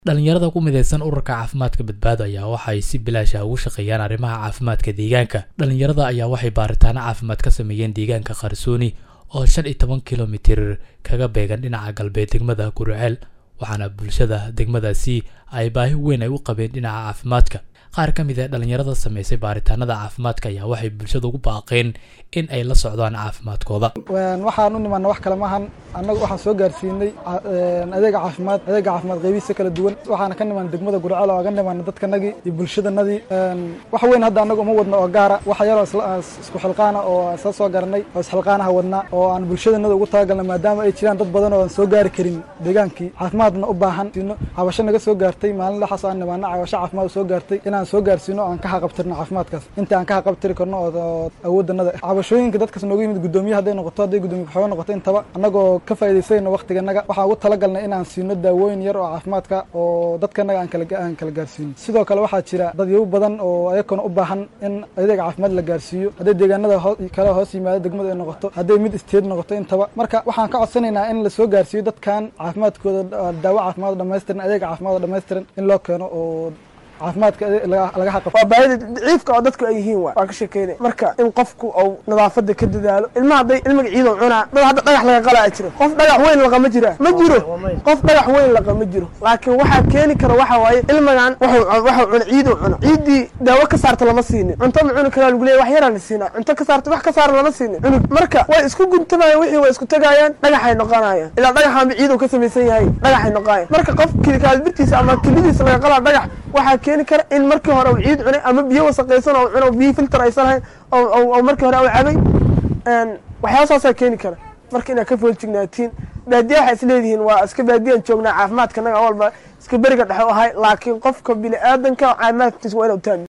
dhalinyarada ku midaysan ururka caafimaadka badbaado ayaa waxay si bilaash ah ugu shaqeeyaan arrimaha caafimaadka deegaanka dhalinyarada ayaa waxay baaritaano caafimaad ka sameeyeen deegaanka qarsooni oo shan iyo toban kilomitir kaga beegan dhinaca galbeed degmada guriceel waxaana bulshada degmadaasi ay baahi weyn ay u qabeen dhinaca caafimaadka qaar ka mid ee dhalinyarada sameysay baaritaanada caafimaadka ayaa waxay bulshada ugu baaqeen in ay la socdaan caafimaadkooda waxaan u nimaana wax kale maahan annagu waxaan soo gaarsiinay adeega caafimaad adeega caafimaad qeybihiisa kala duwan waxaana ka nimaana degmada gurceel oo aga nimaana dadkanagii iyo bulshadanadii wax weyn hadda annagu uma wadno oo gaara waxa yaroo isku xilqaana oo isla soo garanay oo isxilqaanaha wadnaa oo aan bulshadanada ugu talagalna maadaama ay jiraan dad badan oo aan soo gaari karin deegaankii caafimaadna u baahan siino cabasho naga soo gaartay maalin laxaas aan nimaana cabasho caafimaad soo gaartay inaan soo gaarsiino aan ka haqabtirno caafimaadkaas inta aan ka haqabtiri karno oo awoodanada cabashooyinka dadkas noogu yimid guddoomiye hadday noqoto hadday guddoomiye kaxooga noqoto intaba annagoo ka faa'idaysayno waqtiganaga waxaan ugu talagalnay inaan siino daawooyin yar oo caafimaadka oo dadkanaga aan kala aan kala gaarsiino sidoo kale waxaa jira dadyabu badan oo ayakona u baahan in adeega caafimaad la gaarsiiyo hadday deegaanada kale hoos yimaado degmada ay noqoto hadday mid isteed noqoto intaba marka waxaan ka codsanaynaa in lasoo gaarsiiyo dadkan caafimaadkooda daawo caafimaad dhamaystiran adeega caafimaad dhamaystiran in loo keeno oo caafimaadka laga xaqab waa baahida daciifka oo dadku ay yihiin waa waan ka sheekeynay marka in qofku uu nadaafada ka dadaalo ilmaha hadday ilmiga ciidow cunaa dad hadda dhagax laga qalaa jiro qof dhagax weyn laqama jira ma jiro qof dhagax weyn laqama jiro laakiin waxaa keeni kara waxa waaye ilmigan waxuu cuna ciidow cuna ciiddii daawo ka saarta lama siinin cunto ma cuni karaa lagu leeya wax yaraa la siinaa cunto ka saarta wax ka saara lama siinin cunug marka way isku guntamayaan wixii way isku tagaayaan dhagaxay noqonayaan ilaa dhagaxaanba ciidow ka samaysan yahay dhagaxay noqonayaan marka qof kaalbirtiisa ama kilidiisa laga qalaa dhagax waxaa keeni kara in markii hore u ciid cunay ama biyo wasaqaysan oo cuno biyo filter aysan lahayn oo markii hore u cabay waxyaabasaasaa keeni kara marka inaad ka fooljignaatiin baadiya waxay is leedihiin waa iska baadiyaan joognaa caafimaadka naga walba iska beriga dhexe u ahay laakiin qofka bini aadanka caafimaadkiisa waa inuu taami